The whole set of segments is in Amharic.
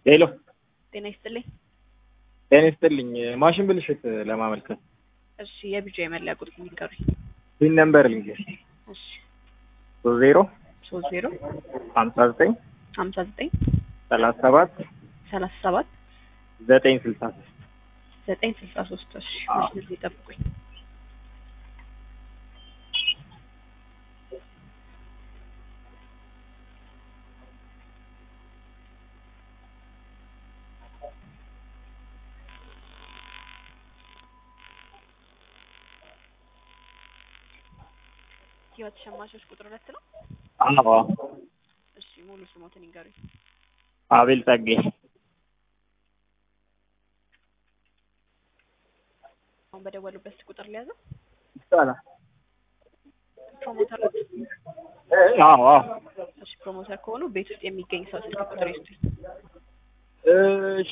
ሄሎ ጤና ይስጥልኝ። ጤና ይስጥልኝ። ማሽን ብልሽት ለማመልከት እሺ የቢጃ የመለያ ቁጥር የሚቀሩኝ ፒን ነምበር ልንገር እሺ ሶስት ዜሮ ሶስት ዜሮ ሀምሳ ዘጠኝ ሀምሳ ዘጠኝ ሰላሳ ሰባት ሰላሳ ሰባት ዘጠኝ ስልሳ ሶስት ዘጠኝ ስልሳ ሶስት እሺ መስመር ላይ ጠብቁኝ። ህይወት ሸማቾች ቁጥር ሁለት ነው። አዎ እሺ ሙሉ ስሞትን ይንገሩኝ። አቤል ጸጌ አሁን በደወሉበት ቁጥር ሊያዘው ይቻላል። ፕሮሞተር አዎ አዎ እሺ ፕሮሞተር ከሆኑ ቤት ውስጥ የሚገኝ ሰው ስልክ ቁጥር ይስጡኝ። እሺ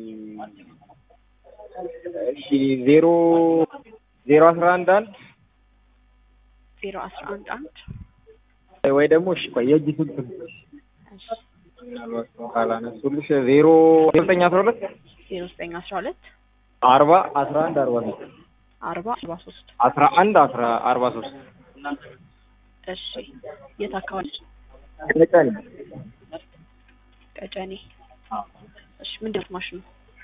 እሺ ዜሮ ዜሮ አስራ አንድ አንድ ዜሮ አስራ አንድ አንድ ወይ ደግሞ እሺ ቆይ የእጅ ስልክ እሺ ምናልባት ካላነሱልሽ ዜሮ ዘጠኝ አስራ ሁለት ዜሮ ዘጠኝ አስራ ሁለት አርባ አስራ አንድ አርባ ሶስት አርባ አርባ ሶስት አስራ አንድ አስራ አርባ ሶስት እሺ የት አካባቢ? ቀጨኔ ቀጨኔ እሺ ምንድን ነው ማሽኑ?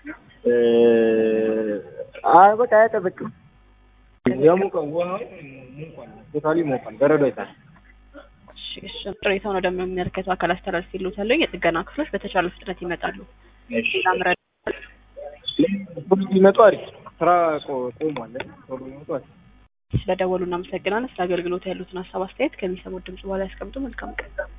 አይ በቃ አያቀዘቅም። የሙቀው ውሃው ሙቋል፣ ቶታሊ ሞቋል፣ በረዶ አይታል። እሺ እሺ ቅሬታውን ወደሚመለከተው አካል አስተላልፌልዎታለሁ። የጥገና ክፍሎች በተቻለ ፍጥነት ይመጣሉ። ሌላ ምረጥ ቶሎ ቢመጡ አሪፍ ነው። ስራ ቆ- ቆሟል። ቶሎ ቢመጡ አሪፍ ነው። ስለደወሉ እናመሰግናለን። ስለ አገልግሎት ያሉትን ሀሳብ አስተያየት ከሚሰሙት ድምጽ በኋላ ያስቀምጡ። መልካም ቀን።